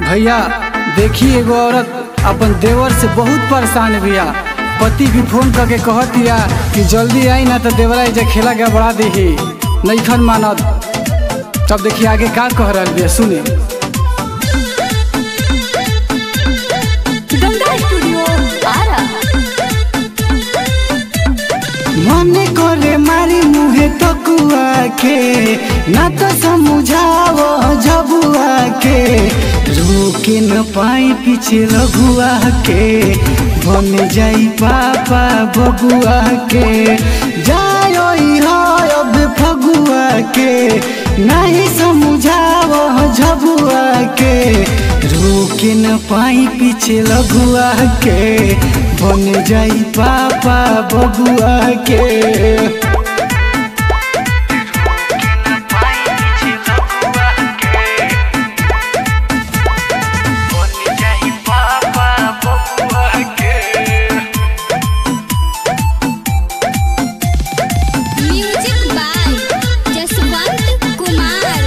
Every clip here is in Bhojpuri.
भैया देखी एगो औरत अपन देवर से बहुत परेशान बिया पति भी फोन करके कहतिया कि जल्दी आई ना तो देवरा एजा खेला गड़बड़ा देही नईखन मानत तब देखी आगे का कह रहा बिया सुने गंगा स्टूडियो आरा मन करे मारी मुहे तकुआ के ना तो समझाओ जबुआ के रोके न पाई पीछे लघुआ के बन जाई पापा बबुआ के जायो हो अब फगुआ के नहीं समझाओ झबुआ के रोके न पाई पीछे लघुआ के बन जाई पापा बबुआ के म्यूजिक बाय जसवंत कुमार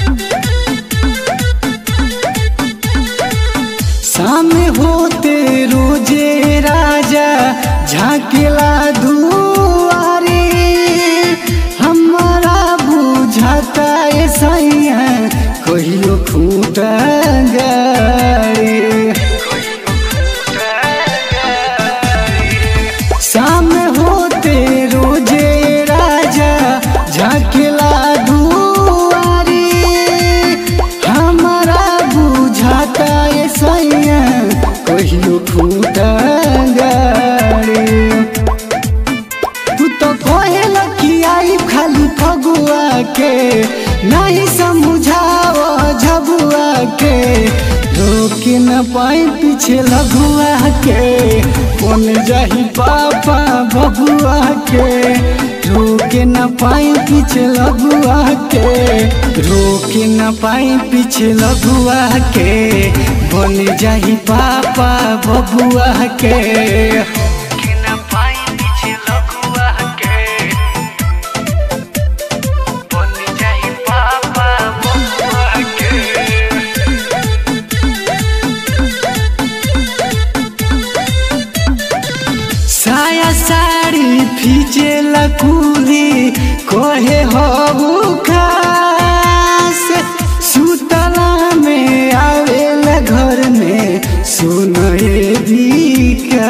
सामने होते रोजे राजा झाकेला दुआरे हमारा बुझाता है सैया कहियो खूट गाड़ी सामने होते रोजे राजा झाकेला दुआरी हमारा बुझाता ये सैया कहियो फूटा गाड़ी तू तो कहेल कि आई खाली फगुआ के नहीं समझाओ झबुआ के रोके न पाई पीछे लघुआ के कौन जाही पापा बबुआ के रोके न पाई पीछे लघुआ के रोके न पाई पीछे लघुआ के बन जाही पापा बबुआ के साया साड़ी फीचे लकूली कोहे हो खास सुतला में आवेला घर में सुनए विकास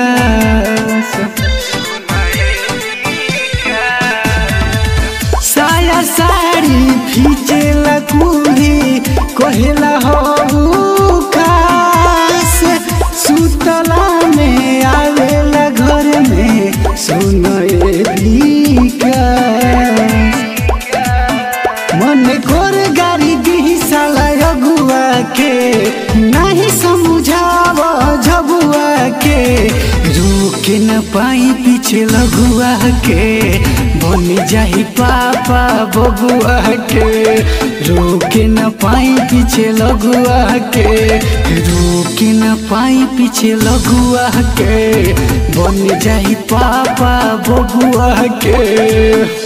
साया साड़ी फीचे लकूली कोहेला हो खास सुतला में आवेला घर में सुनए विकास मन कोर गाड़ी दी साला अगुआ के नहीं समझाव झबुआ के रोके न पाई पीछे लगुआ के बन जाही पापा बबुआ के रोके न पाई पीछे लगुआ के रोके न पाई पीछे लगुआ के बन जाही पापा बबुआ के